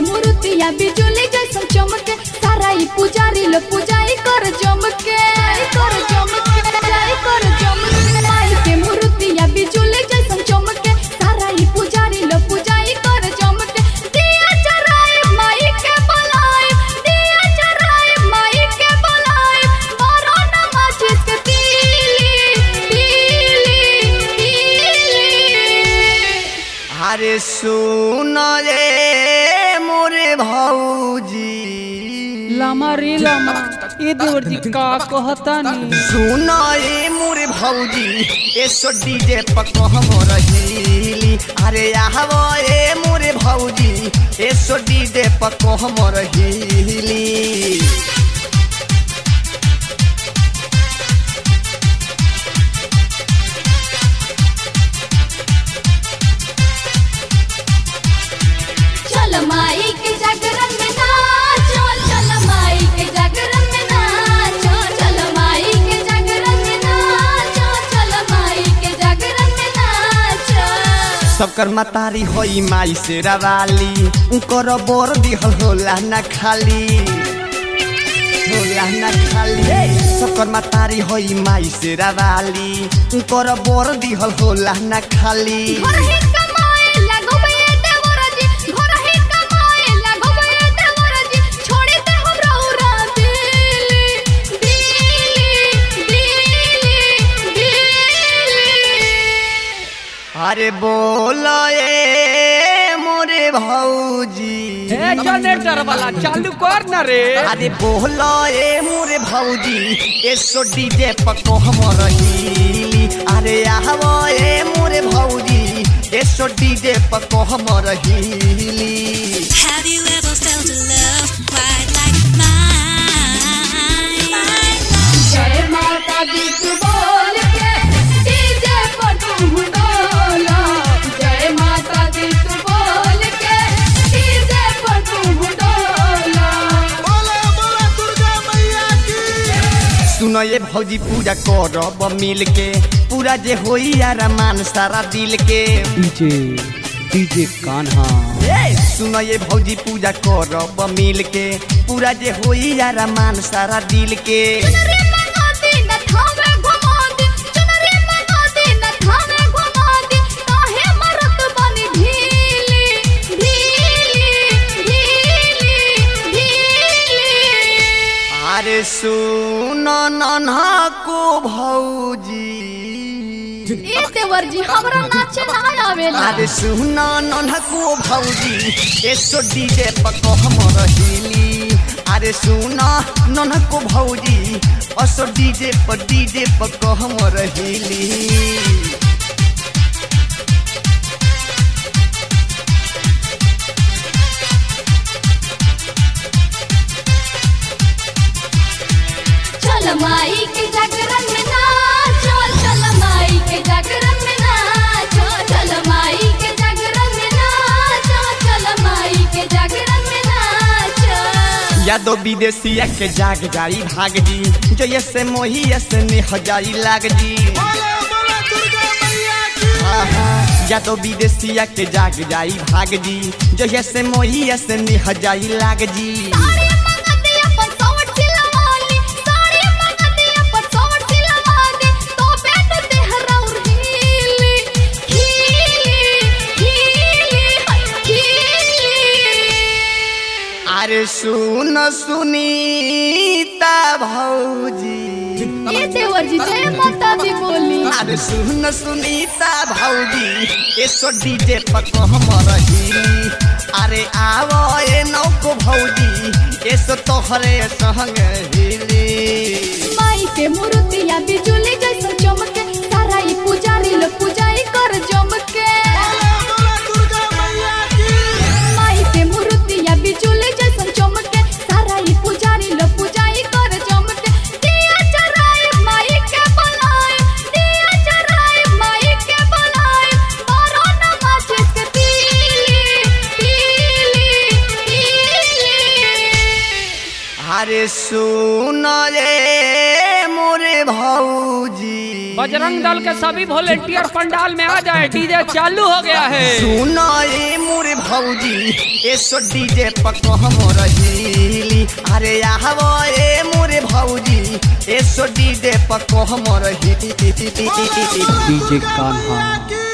मूर्तिया बिजुली जैसन चमके सारा ई पुजारी लो पुजाई कर जमके कर जमके पुजाई कर जमके माई के मूर्तिया बिजुली जैसन चमके सारा ई पुजारी लो पुजाई कर जमके दिया जराए माई के बुलाए दिया जराए माई के बुलाए मारो नमाज के पीली पीली पीली अरे सुन रे मोरे भौजी लामा रे लामा ए देवर जी का कहतानी सुन रे मोरे भौजी एसो डीजे पको हम रहीली अरे आहवो ए मोरे भौजी एसो डीजे पको हम रहीली चल माई के जागरण में नाचो चल माई के जागरण में नाचो चल माई के जागरण में नाचो चल माई के जागरण में नाचो सबकर मतारी होई माई से रवाली उनकर बोर दिहल होला न खाली होला न खाली सबकर मतारी होई माई से रवाली उनकर बोर दिहल होला न खाली घर ही कमाए लगबे देवर जी घर ही कमाए लगबे देवर जी छोड़ी दे हम रौरा दिल्ली दिल्ली दिल्ली दिल्ली अरे बोल ए मोरे भौजी ए जनरेटर वाला चालू कर ना रे अरे बोल ए मोरे भौजी एसो डीजे पको हम रहीली अरे आहवो ए मोरे भौजी एसो डीजे पको हम रहीली Have you ever felt a love quite like mine? जय माता दी तू बोल के डीजे पर तुम डोलो जय माता दी तू बोल के डीजे पर तुम डोलो सुनो ये भौजी पूजा करब मिल के पूरा जे होई अरमान सारा दिल के डीजे डीजे कान्हा ए, सुनो ये भौजी पूजा करब मिल के पूरा जे होई अरमान सारा दिल के चुनरी मंगा दी न थामे घुमा दी चुनरी मंगा दी न थामे घुमा दी काहे मरत बनी ढीली ढीली ढीली ढीली अरे सुनो नन्हा को भौजी ए देवर जी हमरा नाचे ना आवेला अरे सुनो नन्हा को भौजी एसो डीजे पको हम रहीली अरे सुनो नन्हा को भौजी असो डीजे पर डीजे पको हम रहीली चल माई के जागरण में नाचो चल माई के जागरण में नाचो चल माई के जागरण में नाचो चल माई के जागरण में नाचो यादो विदेशिया के जाग जाई भाग जी जो से मोही से नेह जाई लाग जी यादो विदेशिया के जाग जाई भाग जी जो से मोही से नेह जाई लाग जी साड़ी मंगा दी अपन सौट सिलवा ली साड़ी मंगा दी अपन सौट सिलवा दी तो बैठ दे हराउर हीली हीली हीली हीली अरे सुन सुनीता भौजी ए देवर जी जय माता दी बोली अरे सुन सुनीता भौजी एसो डीजे पको हम रहीली अरे आवो ए नौको भौजी एसो तोहरे संग हिली माई के मूर्तिया बिजुली जैसन चमके सारा ई पुजारी लो पुजाई कर जमके माई के मूर्तिया बिजुली जैसन चमके सारा ई पुजारी लो पुजाई कर जमके दिया जराए माई के बुलाए दिया जराए माई के बुलाए मारो नमाज के पीली पीली पीली अरे सुन रे मोरे भौजी बजरंग दल के सभी वॉलेंटियर पंडाल में आ जाए डीजे चालू हो गया है सुन रे मोरे भौजी एसो डीजे पको हमर हिली अरे आहवो ए मोरे भौजी एसो डीजे पको हमर हिली डीजे कान्हा